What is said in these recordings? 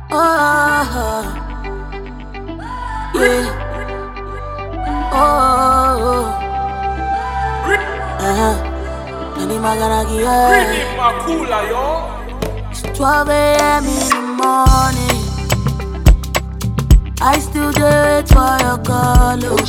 Oh, yeah. Oh, uh-huh. Any maganaki, yeah. Bring Makula, yo. It's 12 a.m. in the morning. I still do it for your call. oh.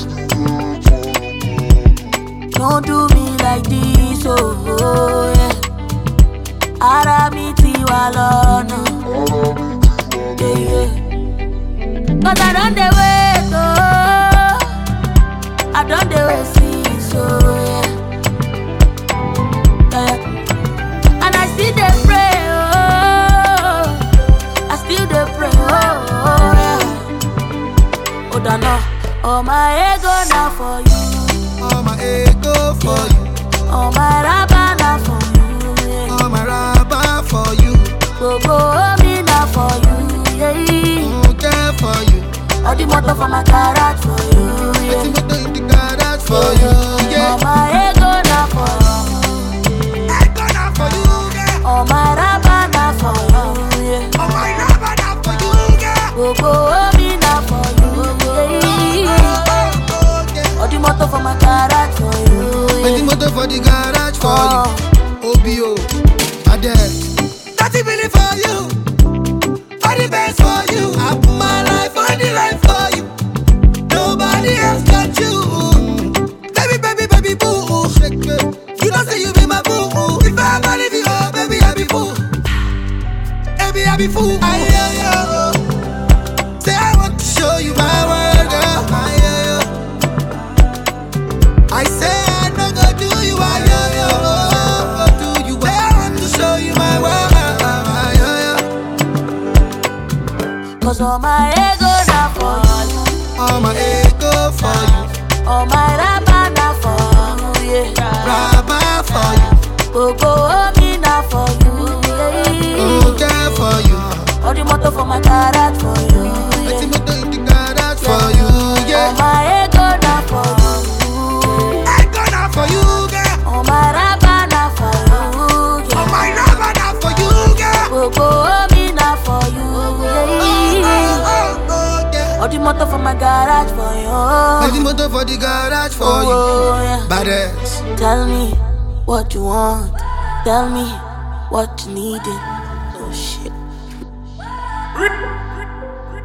Don't do me like this, oh, oh yeah. Ara mi ti wà lọ́nà. Yeah, yeah. Cause I don't dey wait, oh. I don't dey wait since, oh yeah. yeah. And I still dey pray, oh. I still dey pray, oh, oh yeah. Oh, dano, oh my ego na for you, All my ego for you, oh my raba na for you, yeah. all my rubber for you, Gbogbo omi na for you, yeah. mm, care for you. All the motor for my garage for you, yeah. Wetin motor in the garage for you, Oh yeah. my ego na for you, I gonna for you, yeah. oh my raba na for you, yeah. All my rubber na for you, yeah. Gbogbo omi na for you, yeah. Oh, oh, yeah. All the motor for my garage for you, Wetin yeah. motor for the garage for Oh. you, OBO, Ade. Thirty million for you, all the best for you. I put my life on the line for you. Nobody else got you. Baby, baby, baby, boo. Shake it. You know say you be my boo. If I ever leave you, oh baby, I be fool. Baby, I be fool. I hear you. Say I want to show you my world, girl. I hear you. I say I no go do you, I hear you. Go do you. Say I want to show you my world. I hear you. Cause all my ego na for you, All my ego for you, all my raba na for you, yeah. rubber for you, Gbogbo omi na for you, yeah. mm, care for you. All the motor for my garage for you, Let's yeah. motor in the garage for you, All yeah. my ego na for you, I gonna for you, girl. all my raba na for you, All yeah. my rubber na for you, girl. Gbogbo omi na for you, Oh, yeah. oh, oh, yeah. All the motor for my garage for Let's you, motor for the garage for you. oh yeah. Badass. Tell me what you want, tell me what you needed. Oh shit.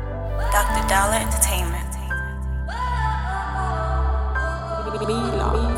Dr. Dollar Entertainment. Mila.